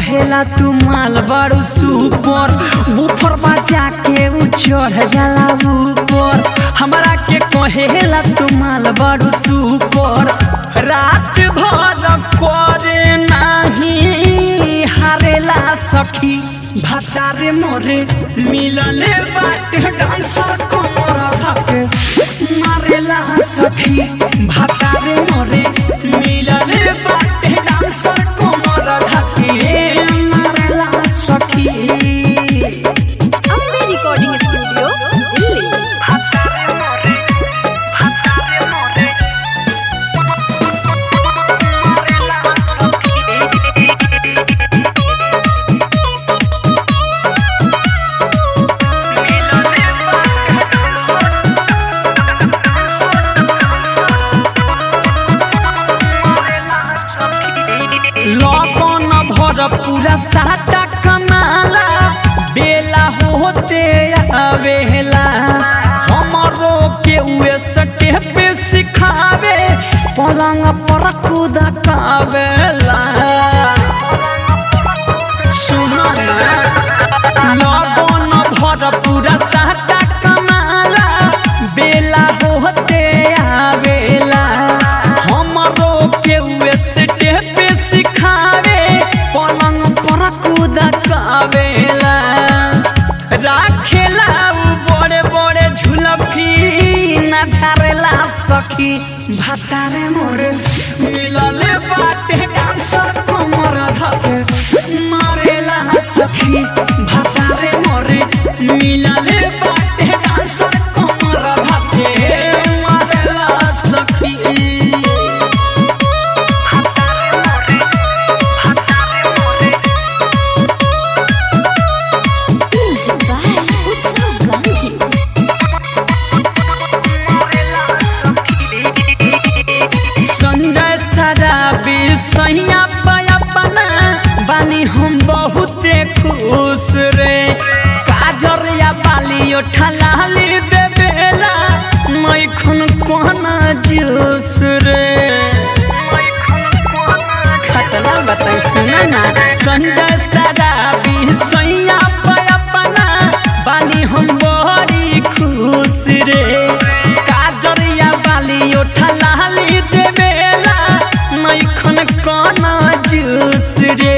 कहेला तू माल बड़ू सुपर ऊपर बजा के ऊ चढ़ जाला ऊपर हमरा के कहेला तू माल बड़ू सुपर रात भर करे नाही हारेला सखी भतारे मोरे मिलले बाटे डांसर कमर धके मारेला सखी भतारे मोरे मिलले बाटे डांसर कमर धके मारेला सखी अम्बे रिकॉर्डिंग स्टूडियो दिल्ली भतारे मोरे भतारे मोरे मारेला लगन भर पूरा साटा कमाला बेला होते आवेला हमरो के उए सटे पे सिखावे पलंग पर कूद कावेला सुहाना लगन भर पूरा साटा कमाला बेला होते आवेला हमरो के उए सटे पे सिखावे पलंग पर कूद कावेला राखेला उ बड़े बड़े झुलफी ना झारेला सखी भातारे मोरे मिलले बाटे डांसर कमर धके मारेला सखी भातारे मोरे मिलले बाटे डांसर कमर धके मारेला सखी भातारे मोरे भातारे मोरे म्यूजिक बाय उत्सव गांधी संजय सराबी सैया अपना बानी हम बहुते खुश रे काजर या बाली ओठलाली देवेला मैखन कोना जूस रे खतरा बताई सुना ना संजय सराबी सैया अपना बानी हम बड़ी खुश रे काजरिया बाली ओठलाली देवेला मैखन कोना जूस रे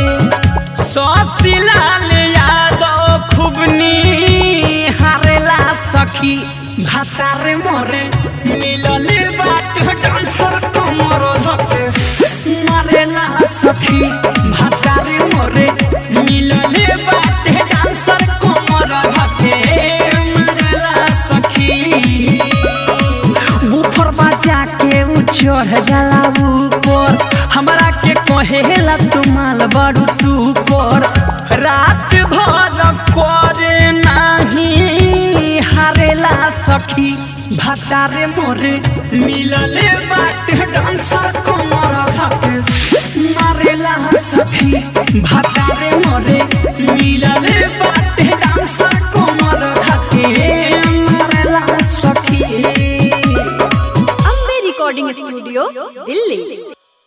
ससिलाल यादव खुबनी हारेला सखी भातारे मोरे मिलले बाट डांसर कमर धके मारेला सखी भातारे मोरे मिलले बाट डांसर कमर धके मारेला सखी ऊपर बजा के ऊ चढ़ जाला ऊपर हमरा के कहेला तू माल बड़ू सुपर रात भर करे नाही हारेला सखी भतारे मोरे मिलले बाट डांसर कमर धके मारेला सखी भतारे मोरे मिलले बाट डांसर कमर धके मारेला सखी अम्बे रिकॉर्डिंग स्टूडियो दिल्ली